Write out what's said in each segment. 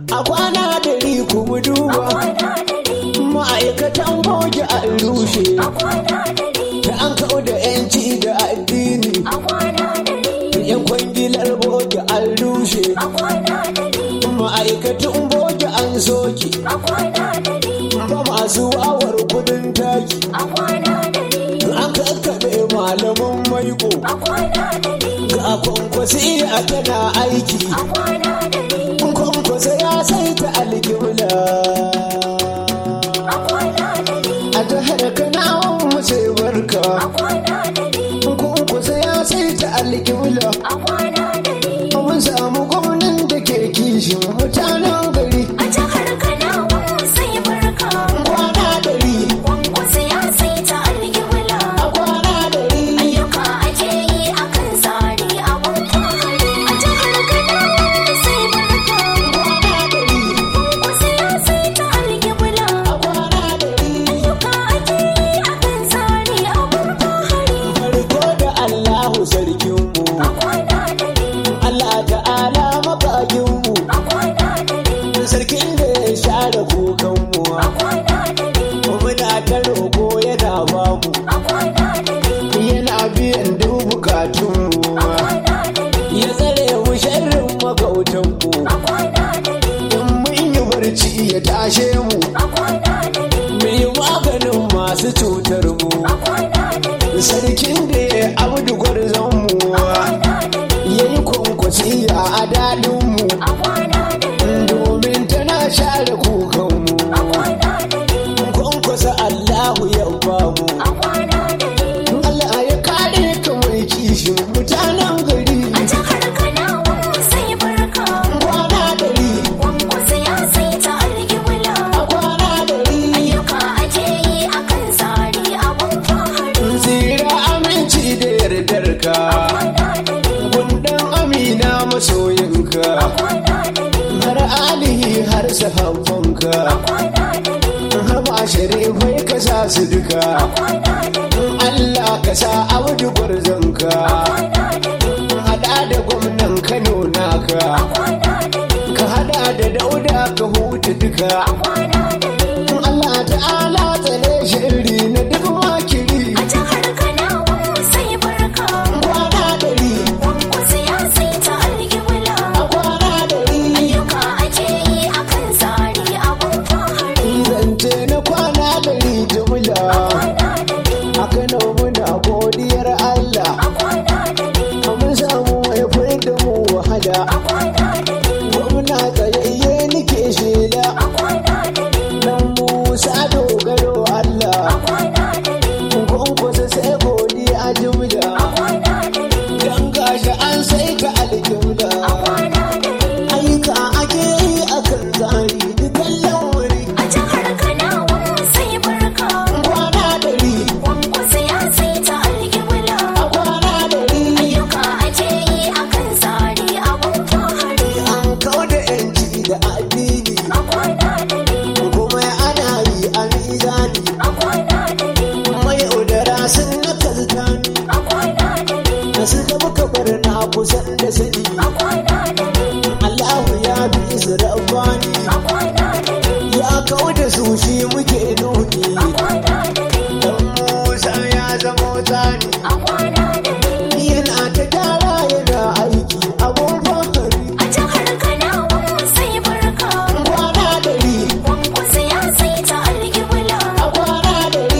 a kwana dari kuma duba ma'aikatan boge an rushe da an kawo da yanci da addini yan kwangilar boge an rushe ma'aikatan boge an soke ba masu wawar kudin taki an kakkaɓe malaman maiko ga kwankwasi a tana aiki kwankwasa ya saita alkibla a jihar kanawan mu sai barka kwankwasa ya saita alkibla mun samu gwamnan da ke kishin mutanen gari kwana dari a kwana dari kwana dari a kwana dari farko da allahu sarkinmu allah ta'ala makaginmu sarkin da ya share kukanmu muna ta roƙo yana bamu yana biyan duk bukatunmu ya tsare mu sharrin magautanmu in mun yi barci ya tashe mu mu yi maganin masu cutar mu sarkin da ya abdu gwarzon mu ya yi kwankwasi a daɗinmu domin tana share kukanmu kwankwasa allahu ya bamu Allah ya kare ka mai kishin mutanen gari kwana dari a kwana dari tsira aminci da yardar ka gundan amina masoyinka har alihi har sahabbanka har ma sharifai ka sa su duka Allah ka sa abdu gwarzonka hada da gwamnan Kano naka ka hada da dauda ka huta duka Allah ta'ala tsare shiri na duk makiri kwana dari a kwana dari zance na kwana dari jumla a Kano muna godiyar Allah mun samu mai da mu wahala gwamna tsayayye nike shela dan Musa dogaro Allah kwankwasa sai godiya jumla dan gashi an sai ka aljumla aika ake yi akan tsari dukan lamari kwana dari a kwana dari an kawo da yanci da addini kuma ana yi a mizani mai yaudara sun na kaltani da su da muka bar na kusan da sani Allahu ya bi su rabbani ya kawo da su shi muke nuni dan Musa ya zama tsani yana ta gyara yana aiki abun fahari kwana dari a kwana dari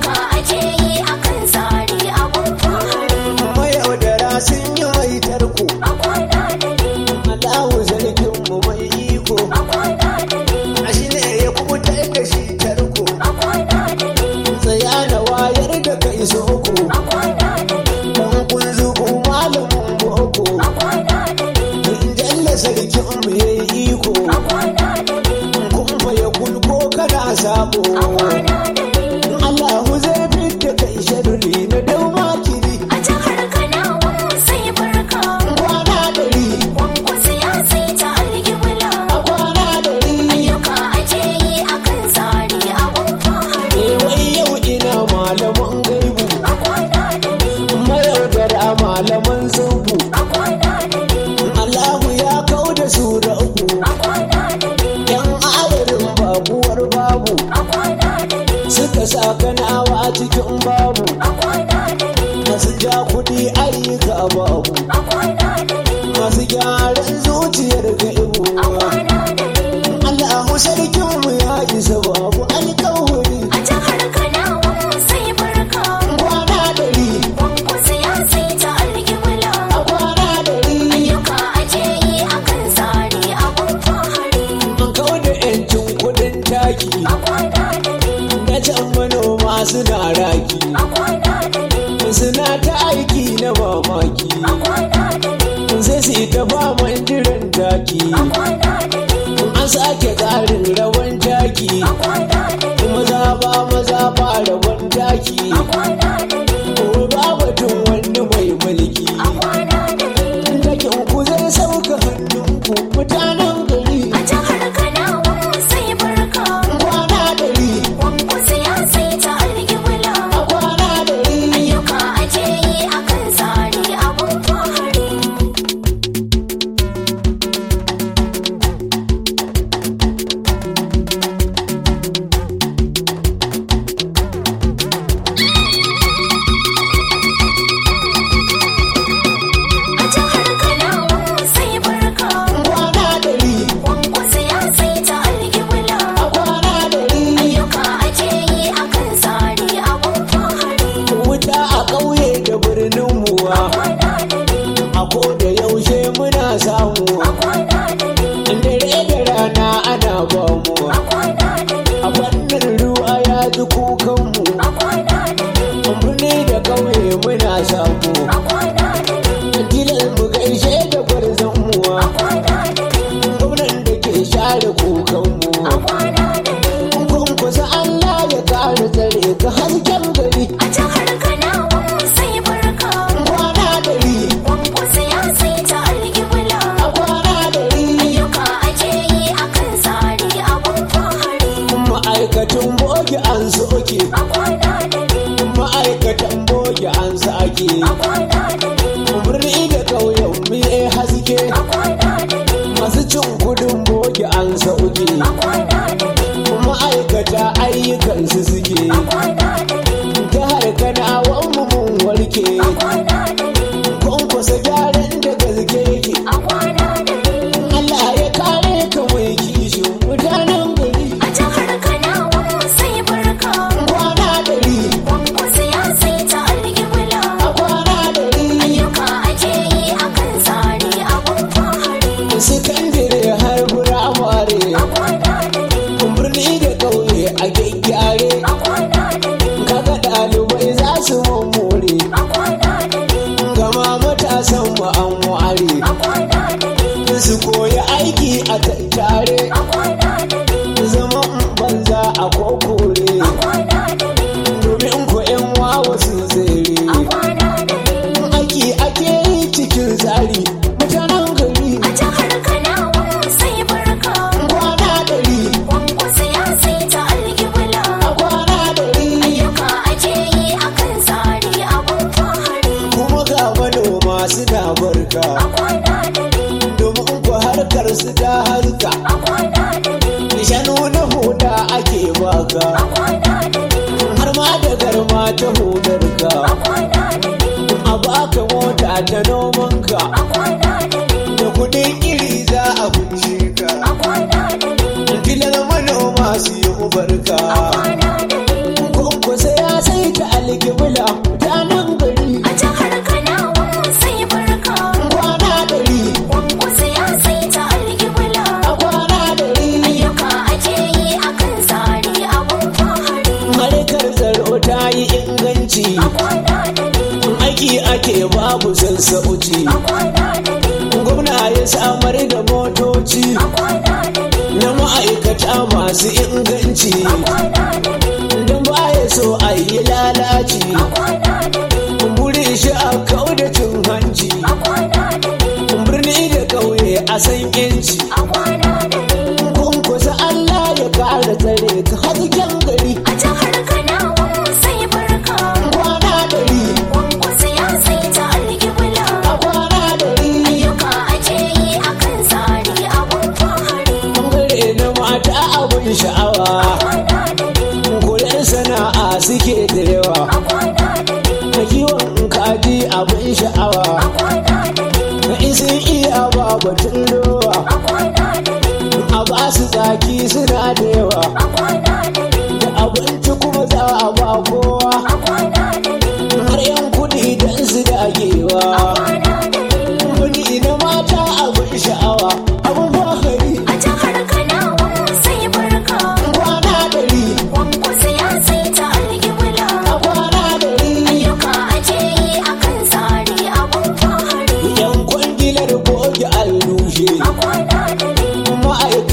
mai yaudara sun yi mai tarko Allahu sarkin mu mai iko a shi ne ya kubutar da shi tarko tsaya da wayar da kai soko dan kun zuku malamin boko jalla sarkin mu yayi iko kun fa ya kulko kana sabo Allahu zai fitta kai sharri na dau makiri kwana dari a kwana dari eh wai yau ina malaman gaibu mayaudara malaman zubu Allahu ya kau da su da uku suna raki suna ta aiki na mamaki sai su yi ta faman jiran taki an sake tsarin rawan taki maza ba maza ba rawan taki ko ba batun wani mai mulki takin ku zai sauka hannunku mutanen gari kwana dari a kwana dari kwana dari a kwana dari wuta a ƙauye da birnin muwa a ko da yaushe muna samu dare da rana ana ba mu a fannin ruwa ya ji kukanmu birni da ƙauye muna samu gidan mu gaishe da gwarzon muwa gwamnan da ke share kukanmu kun kusa Allah ya kare tsare ka hasken gari A jihar Kanawa sai barka, kwana dari kwankwasa ya sai ta alƙibla. a kwana dari Ayyuka ake yi a kan tsari abun fahari. ma'aikatan boge an soke A kwana da ni, ma'aikatan boge an sake a kwana da ni, birni da ƙauyen mu ya haske a kwana da ni, masu cin kudin boge an sauke a kwana da ni, ma'aikata ayyukansu suke a kwana da ni, jihar kanawan mu mun warke a kwana da ni, kwankwasa gyaran da gaske yake a kwana da ni. Allah ya kare ka mai kishin mutanen gari A jihar Kanawa sai barka, kwana dari kwankwasa ya sai ta alƙibla. a kwana dari Ayyuka ake yi a kan tsari abun fahari. sakandare har firamare A kwana da ni, birni da ƙauye a gyaggyare a kwana da ni, kaga ɗalibai za su mummure a kwana da ni, gama matasan mu an ware a kwana da ni, su koyi aiki a tattare a kwana da ni, zaman banza a kokore a kwana da ni, domin ko yan wawa sun tsere a kwana da ni. aiki ake yi cikin tsari mutanen gari A jihar Kanawa sai barka, kwana dari kwankwasa ya sai ta alƙibla. a kwana dari Ayyuka ake yi a kan tsari abun fahari. kuma ga manoma suna barka A kwana da ni, domin ku harkar su ta harka a kwana da ni, shanu na huda ake baka a kwana da ni, har ma da garma ta hudarka a kwana da ni, a baka mota ta nomanka a kwana da ni, da kudin iri za a kunshe ka a kwana da ni, filar manoma su yi ubarka a kwana da ni. kwankwasa ya sai ta alkibla mutanen gari A jihar Kanawa sai barka, kwana dari kwankwasa ya sai ta alƙibla. a kwana dari Ayyuka ake yi a kan tsari abun fahari. harkar tsaro ta yi inganci A kwana da ni, aiki ake babu sassauci a kwana da ni, gwamna ya samar da motoci a kwana da ni, na ma'aikata masu inganci a kwana da ni, don baya so a yi lalaci a kwana da ni, burin shi a kau da cin hanci a kwana da ni, birni da ƙauye a san yanci a kwana da ni. kunkusa Allah ya kara tsare ka hasken gari A jihar Kanawa sai barka, kwana dari kwankwasa ya sai ta alƙibla. a kwana dari Ayyuka ake yi a kan tsari abun fahari. bangare na mata abin sha'awa Kwana da ni, kuren sana'a suke da yawa a kwana da ni, na kiwon kaji abin sha'awa a kwana da ni, na isin iya ba batun rowa a kwana da ni, a ba su tsaki suna da yawa a kwana da ni, da abinci kuma za a ba kowa a kwana da ni, har yan kuɗi don su dagewa kwana da ni. kuɗi na mata abin sha'awa abin bakari A jihar Kanawa sai barka, kwana dari kwankwasa ya sai ta alƙibla.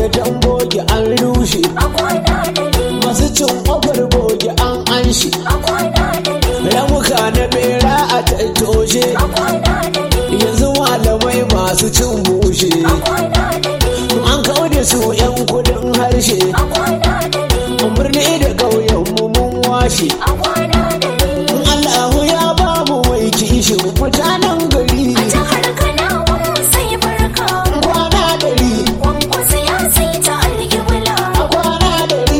gidan bogi an rushe masu cin ƙofar bogi an anshi ramuka na bera a tattoshe yanzu malamai masu cin bushe an kaude su 'yan kudin harshe birni da ƙauyen mu mun washe Allahu ya ba mu mai kishin mutanen gari kwana dari a kwana dari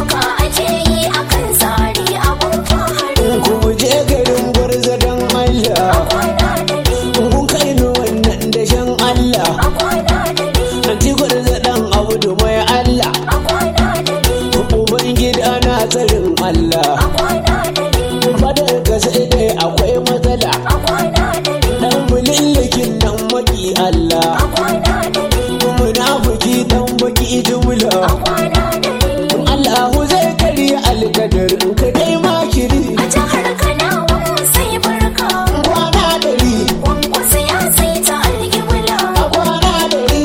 ku je garin gwarza don Allah kun kai ni wannan dashen Allah anti gwarza dan abu mai Allah uban gida na tsarin Allah fadar ka sai dai akwai matsala dan mulillikin nan maki Allah munafiki dan baki jumla Allahu zai karya alkadarin ka dai makiri kwana dari a kwana dari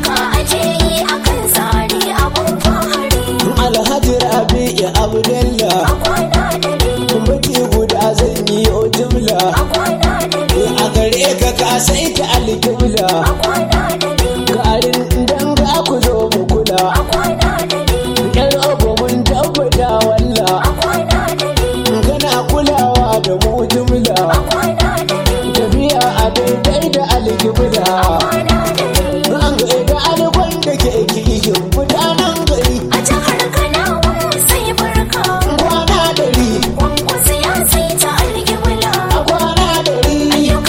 alhaji rabi ya abdullah baki guda zan yi o jumla a gare ka ka sai ta alkibla garin dan ga ku zo mu kula yar abu mun tabbata walla kana kulawa da mu jumla tafiya a daidai da alkibla an ga da alkwan da ke kishin mutanen gari kwana dari a kwana dari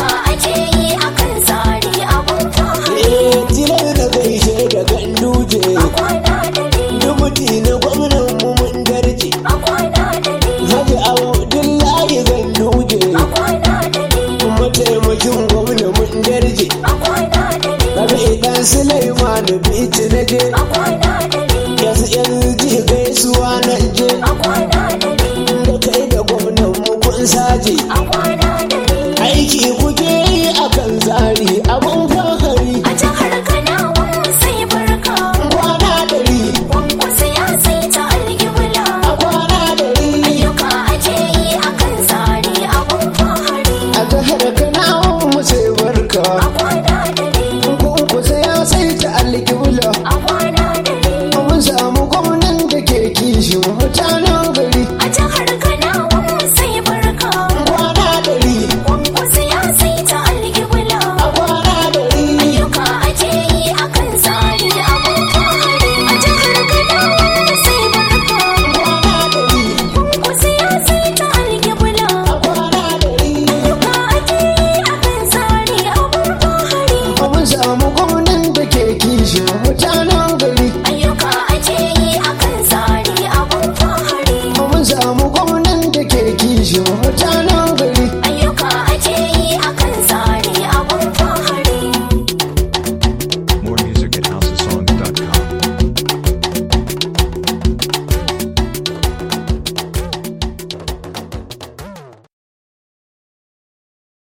eh tilar da gaishe da ganduje dubuti na gwamnan mu mun darje Haji Abdullahi Ganduje mataimakin gwamna mun darje Rabi dan Sulaiman Bichi na je